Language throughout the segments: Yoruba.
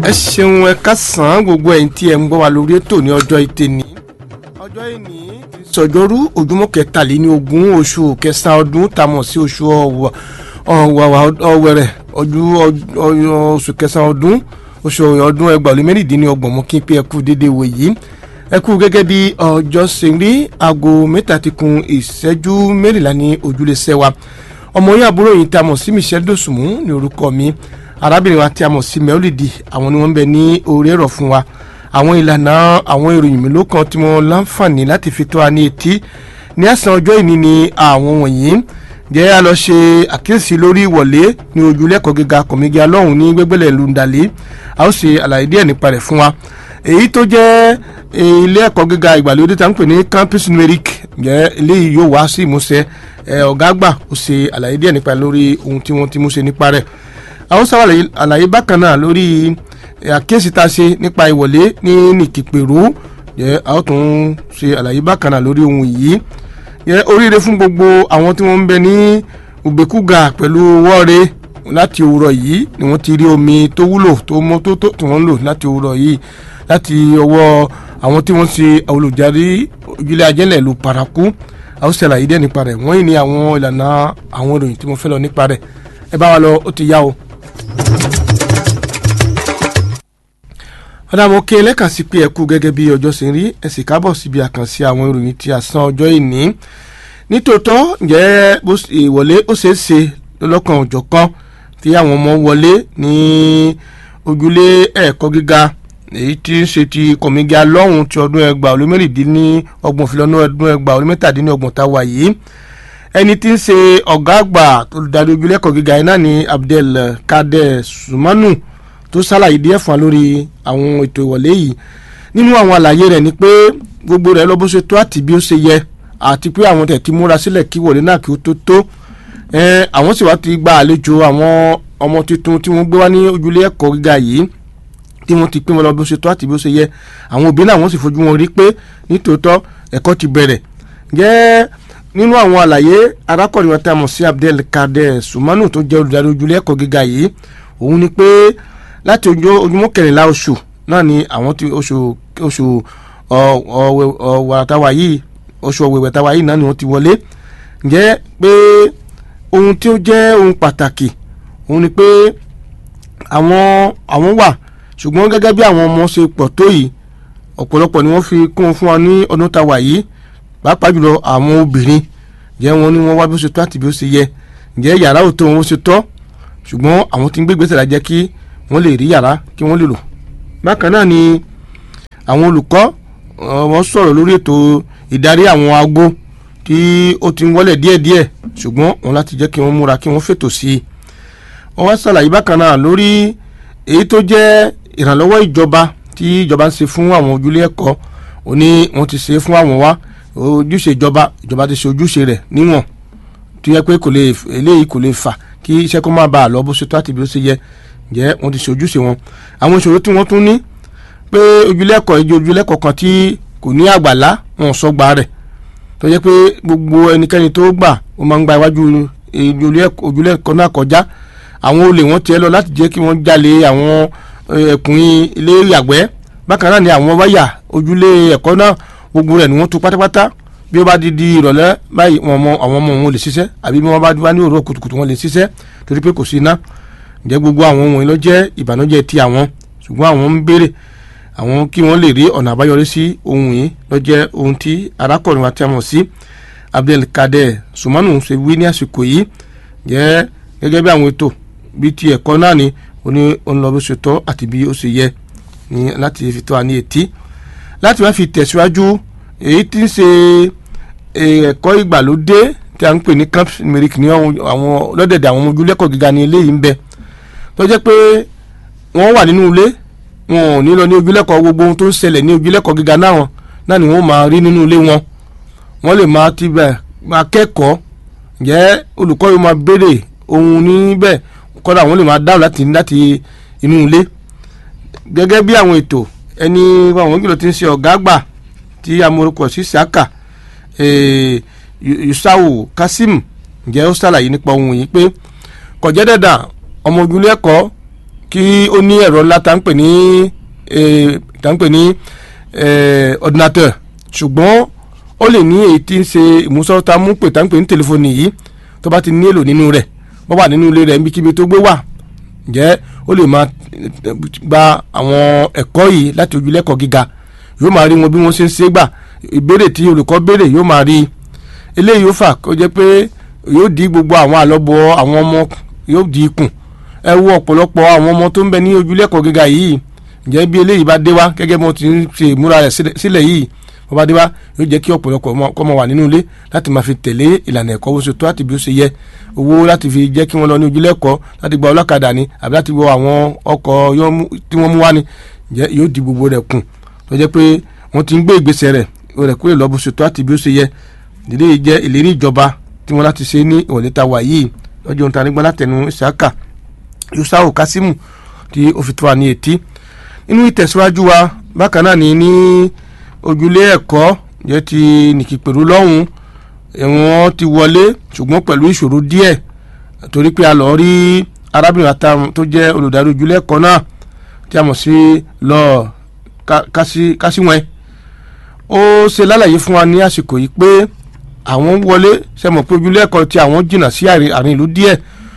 ẹ ṣeun ẹ kásán gbogbo ẹ̀yin tí ẹ ń gbọ́ wa lórí ètò ní ọjọ́ ìtẹ̀ní ọjọ́ ìní sọjọ́rú ojúmọ́ kẹtàléní ogún oṣù kẹsàn-án ọdún tamọ̀ sí oṣù ọ̀wẹ̀rẹ̀ oṣù kẹsàn-án ọdún oṣù ọdún ẹgbàá lé mẹ́rìndínlọ́gbọ̀n mú kí n pé ẹ kú dédé wò yìí ẹ kú gẹ́gẹ́ bí ọjọ́ ṣe rí aago mẹ́ta ti kun ìṣẹ́jú mẹ́rìnlá ní ojúlé sẹ́wà ọmọ yín àbúrò yìí tá a mọ̀ sí Michelle Dosunmu ní orúkọ mi arábìnrin wa tí a mọ̀ sí mẹ́ọ́lìdì àwọn ni wọ́n ń bẹ ní orí ẹ̀rọ fún wa àwọn ìlànà àwọn ìròyìn mélòó kan tí wọ́n láǹfààní láti fi tó wa ní etí ní àsán ọjọ́ ìní ni àwọn wọ̀nyí jẹ́ a lọ ṣe àkíyèsí lórí ìwọlé ní ojúlẹ́kọ̀ọ́ gíga kọ̀mígí alọ́hùn ní gbẹ́gbẹ́lẹ̀ lùndàlẹ́ a ó ṣe àlàyé díẹ̀ nípa rẹ̀ fún wa èyí tó jẹ́ ilé ẹ̀kọ́ gíga ìgbàlódé tá ń pè ní campus numeric jẹ́ eléyìí yóò wá sí ìmúṣẹ ọ̀gá àgbà ó ṣe àlàyé díẹ̀ nípa lórí ohun tí wọ́n ti mú ṣe nípa rẹ̀ àwọn sábà àlàyé bákan náà lórí àkíyèsí tá a ṣe nípa ìwọlé ní nìkìpèrú jẹ́ a ó tún ṣe àlàyé bákan náà lórí ohun yìí jẹ́ oríire fún gbogbo àwọn tí wọ́n ń bẹ ní ògbékúgà pẹ̀lú wọ́ọ̀rẹ́ láti òwúrọ̀ yìí ni wọ́n ti rí omi tó wúlò tó mọ́ tó tó tí wọ́n ń lò láti òwúrọ̀ yìí láti ọwọ́ àwọn tí wọ́n ṣe olùdarí ojúlé ajẹ́lẹ̀ lu paraku a ó ṣàlàyé díẹ̀ nípa rẹ̀ wọ́n yìí ní àwọn ìlànà àwọn ìròyìn tí mo fẹ́ lọ nípa rẹ̀ ẹ bá wa lọ ó ti yá o. ọ̀dà mo ké lẹ́kàn sí pé ẹ kú gẹ́gẹ́ bí ọjọ́ ṣe ń rí ẹ sì kábọ̀ síbi àkànṣe àwọn ìròyìn tí a san ọjọ́ ìní nítòótọ́ ǹjẹ́ ìwọlé ó ṣeé ṣe lọ́kàn òjọ̀ kan tí àwọn ọmọ wọlé ní ojúlé ẹ̀kọ́ gíga èyí tí ń ṣe ti kọ̀mígà lọ́hùn ti ọdún ẹgbàá olú mẹ́rìndínlọ́gbọ̀n fìlọ́nù ọdún ẹgbàá olú mẹ́tàdínlọ́gbọ̀n tá a wà yìí ẹni tí ń ṣe ọ̀gá àgbà olùdarí ojúlé ẹ̀kọ́ gíga yìí náà ni Abdel Kader Sumanu tó ṣàlàyé díẹ̀ fún wa lórí àwọn ètò ìwọlé yìí nínú àwọn àlàyé rẹ̀ ni pé gbogbo rẹ̀ lọ bó ṣe tó àti bí ó ṣe yẹ àti pé àwọn tẹ̀ ti múra sílẹ̀ kí wọlé náà kí ó tó tó àwọn sì wá ti gba àlejò àwọn ọmọ tuntun tí wọ́n gbé wá ní ojúlé ẹ̀kọ́ gíga yìí tí wọ́n ti pín wọn lọ bó ṣe tó àti bí ó ṣe yẹ àwọn òbí náà wọ́n sì fojú wọn rí pé nítòótọ́ ẹ̀kọ́ ti bẹ̀rẹ̀ jẹ́ nínú àwọn àlàyé arákùnrin wọn tí a mọ̀ sí Abdel Kader Sumanu tó jẹ́ olùdarí ojúlé ẹ̀kọ́ gíga yìí òun ni pé láti ojúmọ́ kẹrìnlá oṣù náà ni àwọn ti oṣù oṣù ọ̀wàtàwà yìí oṣù ọ̀wẹ̀wẹ̀tàwà yìí náà ni wọ́n ti wọlé ǹjẹ́ pé ohun tí ó jẹ́ ohun pàtàkì òun ni pé àwọn àwọn wà ṣùgbọ́n gẹ́gẹ́ bí àwọn ọmọ ṣe pọ̀ tó yìí ọ̀pọ̀lọpọ̀ ni wọ́n fi kún fún wa ní ọdún tàwa yìí pàápàá jùlọ àwọn obìnrin ǹjẹ́ wọn ni wọ́n wá bí ó ṣe tó àti bí ó ṣe yẹ ǹjẹ́ yàrá ò tó wọn ó ṣe tọ́ ṣùgbọ́n àwọn tí ń gbé gbèsè lájẹ́ kí wọ́n lè rí yàrá kí wọ́n lè lò. bákan náà ni àwọn olùkọ́ wọ́n sọ̀rọ̀ lórí ètò ìdarí àwọn agbó tí ó ti ń wọlé díẹ̀díẹ̀ ṣùgbọ́n wọn láti jẹ́ kí wọ́n múra kí wọ́n fètò sí i. wọ́n wá ṣàlàyé bákan náà lórí èyí tó jẹ́ ìrànlọ́wọ́ ìjọba tí ìjọba ń ṣe fún àwọn ojúlé ẹ̀kọ́ òní wọ́n ti ṣe fún àwọn wá ojúṣe ìjọba ìjọba ti ṣe ojúṣe rẹ̀ níwọ̀n tó yẹ pé kò lè eléyìí kò lè fà kí iṣẹ́ kó má bàa lọ bó ṣe tó àti bí ó ṣe yẹ jẹ́ wọ́n ti ṣe ojúṣe wọn àwọn ìṣòro tí wọ́n tún ní pé ojúlẹ́kọ̀ọ́ ìjọ ojúlẹ́kọ̀ọ́ kan tí kò ní àgbàlá wọn sọgbà rẹ̀ tó jẹ́ pé gbogbo ẹnikẹ́ni tó gbà ó máa ń gba iwájú ojúlẹ́kọ̀ọ́ náà kọjá àwọn olè wọn tiẹ̀ lọ láti jẹ́ kí wọ́n jalè àwọn ẹkùn ilé ìyàgbẹ́ bákan náà ni àwọn wáyà ojúlé ẹ̀kọ́ náà gbogbo rẹ̀ ni wọ́n tú pátápátá bí ó bá di di ìrọ̀lẹ́ báyìí àwọn ọmọ wọn lè ṣiṣẹ́ àbí bí wọ́n bá wá ní òwúrọ̀ kùtùkùtù wọn lè ṣiṣẹ́ torí pé kò sí iná ǹjẹ́ gbogbo àwọn ohun ìlọ jẹ́ ìbànújẹ́ ti àwọn ṣùgbọ́n àwọn ń béèrè àwọn kí wọ́n lè rí ọ̀nà àbáyọrí sí ohun yìí lọ jẹ́ ohun tí arákùnrin wa tí a mọ̀ sí Abdelkader Sumanu ṣe wí ní àsìkò yìí jẹ́ gẹ́gẹ́ bí àwọn ètò bí ti ẹ̀kọ́ náà ni ó ní òun lọ bí ó ṣe tọ́ àti bí ó ṣe yẹ ní láti fi tó wa ní etí láti wá fi tẹ̀síwájú èyí tí ń ṣe ẹ̀kọ́ ìgbàlódé tí a ń pè ní camp numeric ní àwọn lọ́dẹ̀dẹ̀ àwọn ọmọ ojúlẹ́kọ̀ọ́ gíga ní eléyìí ń bẹ tó jẹ́ pé wọ́n wà nínú ilé wọn ò ní lọ ní ojúlẹ́kọ̀ọ́ gbogbo ohun tó ń ṣẹlẹ̀ ní ojúlẹ́kọ̀ọ́ gíga náà wọn náà ni wọ́n máa rí nínú ilé wọn wọ́n lè máa ti bẹ̀ máa kẹ́kọ̀ọ́ ǹjẹ́ olùkọ́ yóò máa béèrè ohun níbẹ̀ kọ́dà wọ́n lè máa dáhùn láti láti inú ilé gẹ́gẹ́ bí àwọn ètò ẹni àwọn kìlọ̀ ti ń ṣe ọ̀gá àgbà tí amorúkọ sí saka Yusau Kasim ǹjẹ́ ó ṣàlàyé nípa ohun yìí pé kò jẹ́ dandan ọmọ ojúlé ẹ̀kọ́ kí ó ní ẹ̀rọ ńlá tá ń pè ní tá ń pè ní ordinateur ṣùgbọ́n ó lè ní èyí tí ń ṣe ìmúsọ́ta mú pè tá ń pè ní tẹlifóònù yìí tó bá ti nílò nínú rẹ̀ bó wà nínú ilé rẹ̀ níbikíbi tó gbé wà ǹjẹ́ ó lè máa gba àwọn ẹ̀kọ́ yìí láti ojúlẹ́kọ̀ọ́ gíga yóò máa rí wọn bí wọ́n ṣe ń ṣe gbà ìbéèrè tí olùkọ́ béèrè yóò máa rí eléyìí yóò fà kó jẹ́ pé yóò di gbogbo àwọn àlọ́bọ̀ àwọn ọmọ yóò di ikùn ẹ wo ọ̀pọ̀lọpọ̀ àwọn ọmọ tó ń bẹ ní ojúlẹ́kọ̀ọ́ gíga yìí ǹjẹ́ bí eléyìí bá dé wá gẹ́gẹ́ bí wọ́n ti ń ṣe ìmúra rẹ̀ sílẹ̀ yìí wọ́n bá dé wá yóò jẹ́ kí ọ̀pọ̀lọpọ̀ kọ́ mọ wà nínú ilé láti máa fi tẹ̀lé ìlànà ẹ̀kọ́ bó ṣe tó àti bí ó ṣe yẹ owó láti fi jẹ́ kí wọ́n lọ ní ojúlẹ́kọ̀ọ́ láti gba ọlọ́kadà ni àbí láti wọ àwọn ọkọ̀ tí wọ́n mú wá ni ǹjẹ́ yóò di gbogbo rẹ̀ kùn tó jẹ́ pé wọ́n ti ń gbé ìgbésẹ̀ rẹ̀ rẹ̀ kúrò lọ bó ṣe tó àti bí ó ṣe yẹ ìdílé yìí jẹ́ ìlérí ìjọba tí wọ́n láti ṣe ní ìwọ̀lẹ́ ta wà yìí lọ́jọ́ ohun ta nígbà látẹnu ìṣáká yusuf kasimu tí ó fi tó wa ní etí nínú ìtẹ̀síwájú wa bákan náà ní ní ojúlé ẹ̀kọ́ jẹ́ ti nìkìpẹ̀rú lọ́hùn ẹ̀wọ̀n ti wọlé ṣùgbọ́n pẹ̀lú ìṣòro díẹ̀ torí pé a lọ rí arábìnrin àtàwọn tó jẹ́ olùdarí ojúlé ẹ̀kọ́ náà tí a mọ̀ sí lọ kásíwọ̀n ó ṣe lálàyé fún wa ní àsìkò yìí pé àwọn wọlé ṣe mọ̀ pé ojúlé ẹ̀kọ́ tí àwọn jìnnà sí àárín ìlú díẹ̀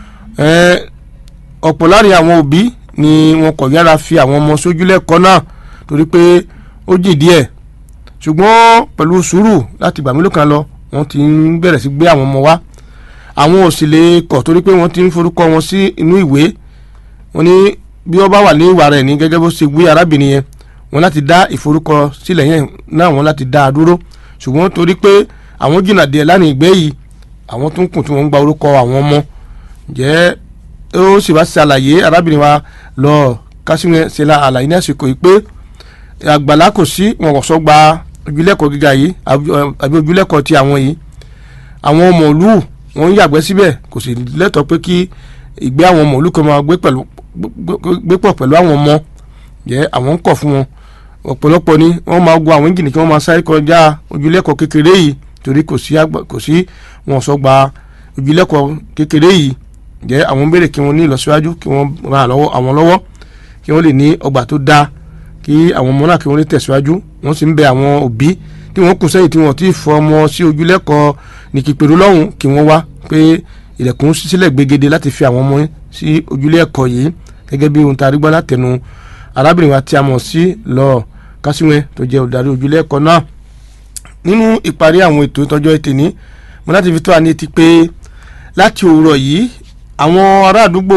ọ̀pọ̀ láàrin àwọn òbí ni wọn kò yára fi àwọn ọmọ sójúlé ẹ̀kọ́ náà torí pé ó jìn díẹ̀ ṣùgbọ́n pẹ̀lú sùúrù láti gbà mélòó kan lọ wọ́n ti ń bẹ̀rẹ̀ sí gbé àwọn ọmọ wá àwọn ò sì lè kọ̀ torí pé wọ́n ti ń forúkọ wọn sí inú ìwé wọ́n ní bí wọ́n bá wà ní ìwà rẹ̀ ní gẹ́gẹ́ bó ṣe gbé arábìnrin yẹn wọ́n láti dá ìforúkọ sílẹ̀ yẹn náà wọ́n láti dá a dúró ṣùgbọ́n torí pé àwọn jìnnà díẹ̀ lánàá ìgbé yìí àwọn tó ń kùn tí wọ́n ń gba orúkọ àwọn ọmọ jẹ́ ó sì bá ṣe àlàyé arábìnrin wa lọ kásìmọ̀ ṣe la àlàyé ní àsìkò yìí pé àgbàlá kò sí wọn kò sọ gba ojúlẹ̀kọ̀ gíga yìí àbí ojúlẹ̀kọ̀ ti àwọn yìí àwọn mọ̀lú wọn ń yàgbẹ́ síbẹ̀ kò sì lẹ́tọ̀ọ́ pé kí ìgbé àwọn mọ̀lú kan máa gbé pọ̀ pẹ̀lú àwọn ọmọ jẹ́ àwọn ń kọ̀ fún wọn ọ̀pọ̀lọpọ̀ ni wọ́n máa gun àwọn ìjìnlẹ̀ kí wọ́n máa sáré kọjá ojúlẹ̀kọ̀ kékeré yìí torí kò sí kò sí wọn sọ gba ojúlẹ̀kọ̀ kékeré yìí jẹ́ àwọn béèrè kí wọ́n ní ìlọsíwájú kí wọ́n ra àwọn lọ́wọ́ kí wọ́n lè ní ọgbà tó dáa kí àwọn ọmọ náà kí wọ́n lè tẹ̀síwájú wọ́n sì ń bẹ àwọn òbí tí wọ́n kù sẹ́yìn tí wọ́n ti fọ ọmọ sí ojúlẹ́kọ̀ọ́ nìkìpẹ̀rú lọ́hùn kí wọ́n wá pé ilẹ̀kùn sílẹ̀ gbégede láti fi àwọn ọmọ sí ojúlẹ́kọ̀ọ́ yìí gẹ́gẹ́ bí ohun tá a rí gbọ́ látẹnu arábìnrin wa tí a mọ̀ sí lọ kásíwẹ̀ tó jẹ́ olùdarí ojúlẹ́kọ̀ọ́ náà nínú ìparí àwọn ètò ìtọ́jọ́ ètè ní mo láti fi tó àní ti pé láti òwúrọ̀ yìí àwọn ará àdúgbò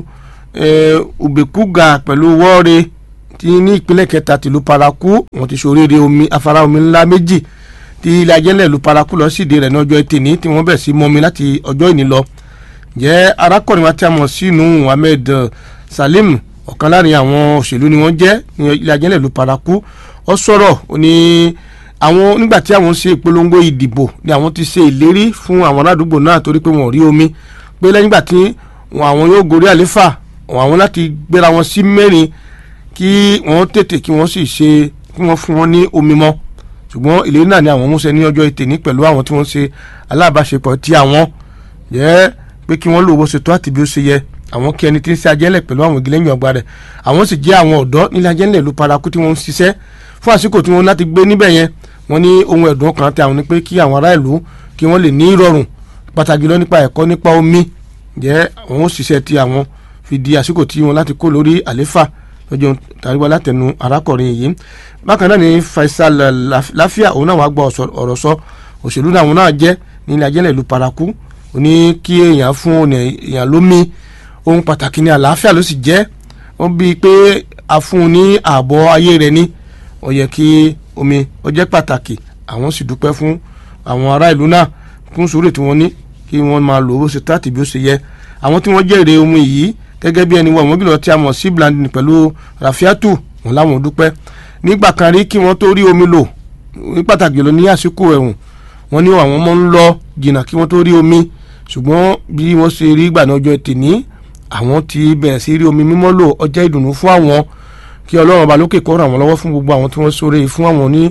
òbèkúgà pẹ̀lú wọ́ọ̀rẹ́ tí ní ìpínlẹ̀ kẹta tìlú paraku wọ́n ti ṣoríire omi afárá omi ńlá méjì tí ilé ajẹ́lẹ̀ ìlú paraku lọ síde rẹ̀ ní ọjọ́ ẹtì ní tí wọ́n bẹ̀ sí mọ́mi láti ọjọ́ ìní lọ. jẹ́ arákùnrin wa tí a mọ̀ sí Nuhu Ahmed Salim ọ̀kan láàrin àwọn òṣèlú ni wọ́n jẹ́ ní ilé ajẹ́lẹ̀ ìlú paraku ó sọ̀rọ̀ ó ní àwọn nígbà tí àwọn ṣe ìpolongo ìdìbò ni àwọn ti ṣe ìlérí fún àwọn aládùúgbò náà torí pé wọn ò rí omi pé lẹ́yìn ìgbà tí àwọn yóò gorí àléfà àwọn láti gbéra wọn sí mẹ́rin kí wọ́n tètè kí wọ́n sì ṣe kí wọ́n fún wọn ní omi mọ́ ṣùgbọ́n ìlérí náà ni àwọn múṣẹ ní ọjọ́ ètè ní pẹ̀lú àwọn tí wọ́n ṣe alábàáṣepọ̀ tí àwọn jẹ́ pé kí wọ́n lò bó ṣe tó àti bí ó ṣe yẹ àwọn kí ẹni tí ń ṣe ajẹ́lẹ̀ pẹ̀lú àwọn ìgbìlẹ̀yìn ọgbà rẹ̀ àwọn sì jẹ́ àwọn ọ̀dọ́ nílẹ̀ ajẹ́lẹ̀ ìlú paraku tí wọ́n ń ṣiṣẹ́ fún àsìkò tí wọ́n láti gbé níbẹ̀ yẹn wọ́n ní ohun ẹ̀dùn ọkàn tí àwọn ni pé kí àwọn ará ìlú kí wọ́n lè ní ìrọ̀rùn pàtàkì lọ nípa ẹ̀kọ́ nípa omi jẹ́ àwọn òṣìṣẹ́ tí àwọn fi di àsìkò tí wọ́n láti kó lórí àléfà lọ́jọ́ tàríwá látẹnu arákùnrin yìí bákan náà ni Faisal láfíà òun náà wàá gbọ́ ọ̀rọ̀ sọ òṣèlú náà òun náà jẹ́ nílẹ̀ ajẹ́lẹ̀ ìlú paraku ó ní kí èèyàn fún èèyàn lómi ohun pàtàkì ní àlàáfíà ló sì jẹ́ wọ́n bíi pé a fún un ní ààbọ̀ ayé rẹ̀ ní ó yẹ kí omi ó jẹ́ pàtàkì àwọn sì dúpẹ́ fún àwọn ará ìlú náà fún sùúrù tí wọ́n ní kí wọ́n máa lò ó ṣe tó àti bí ó ṣe yẹ àwọn tí wọ́n jẹ́rìí omi yìí gẹ́gẹ́ bí ẹni wọ àwọn gílọ̀ tí a mọ̀ sí blandin pẹ̀lú rafiatu wọn láwọn dúpẹ́ nígbà kan rí kí wọ́n tó rí omi lò ní pàtàkì lọ ní àsìkò ẹ̀hùn wọ́n ní àwọn ọmọ ń lọ jìnnà kí wọ́n tó rí omi ṣùgbọ́n bí wọ́n ṣe rí ìgbà náà ọjọ́ tèní àwọn ti bẹ̀rẹ̀ sí rí omi mímọ́ lò ọjọ́ ìdùnnú fún àwọn kí ọlọ́run ọba lókè kó ràn wọ́n lọ́wọ́ fún gbogbo àwọn tí wọ́n sóre fún àwọn ní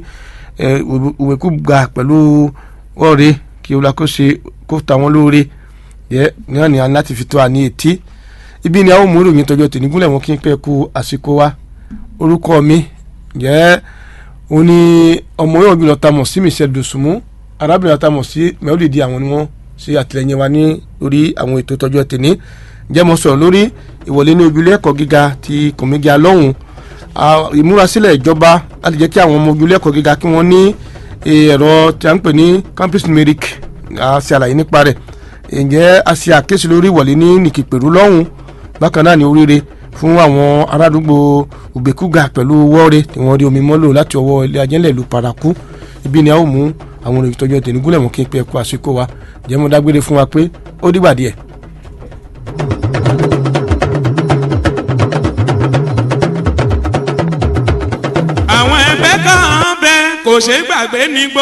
òwèkúgà pẹ̀lú ọ̀rẹ́ kí olùkóso kó ta wọn lóore yẹ ní àná láti fi tó àní etí ibi ni a ó mú ìròyìn tọjọ́ tèmi gúnlẹ̀ wọn kí n pẹ́ ku àsìkò wa orúkọ mi jẹ́ òun ni ọmọ yóò jùlọ ta mọ̀ sí michelle dosunmu arábìnrin ta mọ̀ sí mẹ́wòlìdí àwọn ni wọ́n ṣe àtìlẹyìn wa ní orí àwọn ètò tọjọ́ tèmi jẹ́ mo sọ̀rọ̀ lórí ìwọlé ní ojúlé ẹ̀kọ́ gíga ti kòmígà lọ́hùn ìmúrasílẹ̀ ìjọba láti jẹ́ kí àwọn ọmọ ojúlé ẹ̀kọ́ gíga kí wọ́n ní ẹ̀rọ tí a ń pè ní campus numeric a ṣe àlàyé nípa rẹ̀ ǹjẹ́ a ṣe àkéṣe lórí ìwọlé ní nìkìpẹ̀rú lọ́hùn bákan náà ní oríire fún àwọn arádúgbò ògbékúgà pẹ̀lú wọ́ọ̀rẹ́ tí wọ́n rí omi mọ́lò láti ọwọ́ ilé ajẹ́lẹ̀ ìlú paraku ibi ni a ó mú àwọn olùyìn tọ́jú ẹ̀tẹ̀ nígúnlẹ̀ mọ́ kí n pẹ́ kú àsìkò wa jẹ́ mo dágbére fún wa pé ó dìgbà díẹ̀. àwọn ẹgbẹ́ kan bẹ kò ṣeé gbàgbé ní gbogbo.